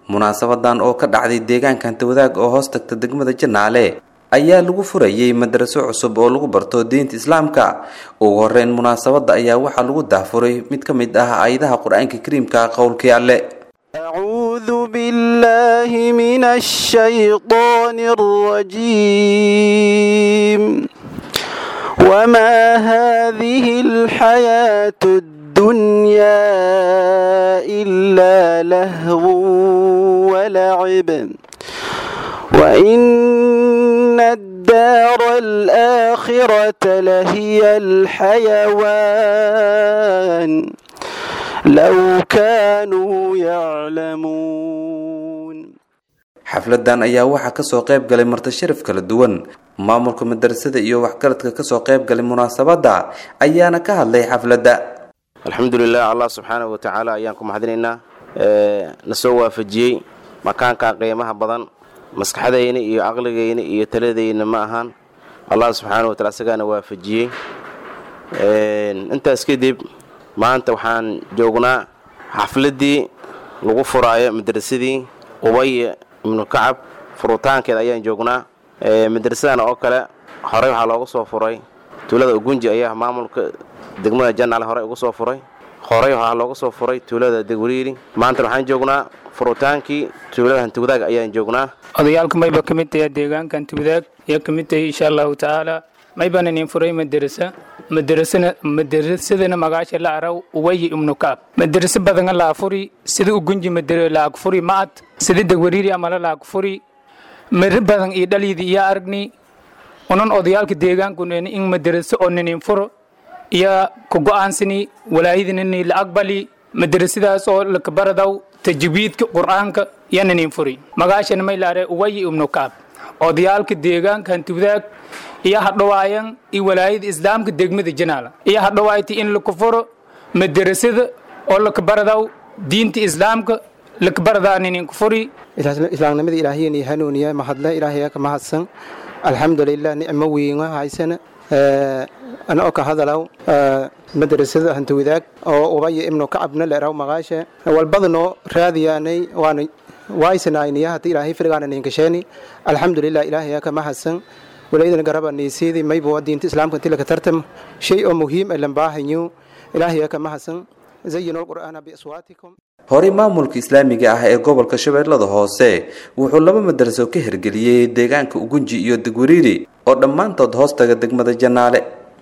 munaasabadan oo ka dhacday deegaanka hantawadaag oo hoos tagta degmada janaale ayaa lagu furayey madraso cusub oo lagu barto diinta islaamka ugu horeyn munaasabada ayaa waxaa lagu dahfuray mid ka mid ah aayadaha qur-aanka kariimka qowlkii alle أعوذ بالله من الشيطان الرجيم وما هذه الحياة الدنيا إلا لهو ولعب وإن الدار الآخرة لهي الحيوان لو كانوا يعلمون xafladan ayaa waxaa kasoo qayb galay marti sharaf kala duwan maamulka madrasada iyo waxgaradka kasoo qayb galay munaasabada ayaana ka hadlay xafladda alxamdulilah allah subxaanahu watacaala ayaan ku mahadinaynaa na soo waafajiyey makaankan qiimaha badan maskaxdayna iyo caqligayna iyo taladayna ma ahaan allah subxaanahu wataala isagaana waafajiyey intaas kadib maanta waxaan joognaa xafladdii lagu furaayo madrasadii ubay ibnu kacab furitaankeeda ayaan joognaa madrasadan oo kale horey waxaa looga soo furay tuulada ugunji ayaa maamulka degmada janaal horey uga soo furay horey waxaa looga soo furay tuulada degwariiri maanta waxaan joognaa furutaankii tuulada hantiwadaag ayaan joognaa odayaalka mayba ka mid tahay deegaanka hantiwadaag ayaa ka mid tahay insha allahu tacaala maybaan inin furay madarasa madarasana madarasadana magaasha la araw uwayi ibnu kaab madarasa badanga la afuri sida ugunji madara la agfuri ma'ad sida degwariiri amala la agfuri mari badan iyo dhalyidi iyo aragni unan odayaalka deegaankun in madarasa oo ninin furo iyo ku go'aansani walaayadinini la aqbali madarasadaas oo lakabaradaw tajwiidka qur'aanka iyo ninin furi magaashana may la are uwayi ibnu kaab odayaalka deegaanka hantiwadaag iyo hadhawaayan iyo walaayada islaamka degmada janaala iyo hadhawaayta in lakufuro madarasada oo lakabaradaw diinta islaamka lakabaradaa ninin kufuri islaamnimada ilaahiyani hanuuniya mahadle ilaahaya ka mahadsan alxamdulilah nicmo weyn haysana anoo ka hadalaw madrasada hantawadaag oo ubaya ibnu kacabna leeraw maqaashe walbadanoo raadiyaanay waana waaysanaayniya hata ilaahay firgaana ninkasheeni alxamdulilah ilaahaya ka mahadsan walaydana garaba niisiidi maybo diinta islaamka inti laka tartam shay oo muhiim ay lambaahanyo ilaahaya ka mahadsan zayinul qur'aana biaswaatikum horey maamulka islaamiga ah ee gobolka shabeellada hoose wuxuu laba madraso ka hirgeliyey deegaanka ugunji iyo degwariiri oo dhammaantood hoostaga degmada janaale